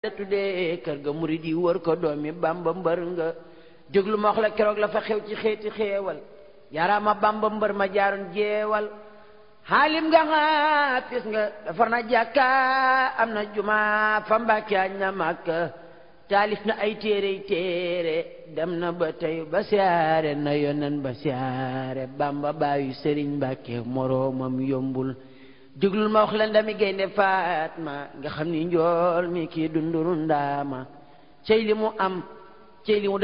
da tuddee kër ga murid yi wër ko doomi bamba mbër nga déglu ma wax la keroog la fa xew ci xeeti xeewal yaaraama bamba mbër ma jaaroon jeewal xaalim nga xaafis nga defar na jàkka am na juma fa mbàkke añ na màkka taalif na ay téere téere dem na ba tey ba siyaare na yonen ba siyaare bamba baayu sëriñ mbàkke moroomam yombul déglul ma wax la ndami gaynde Fatma nga xam ni njool mi kii dunduru ndaama cey li mu am cey li mu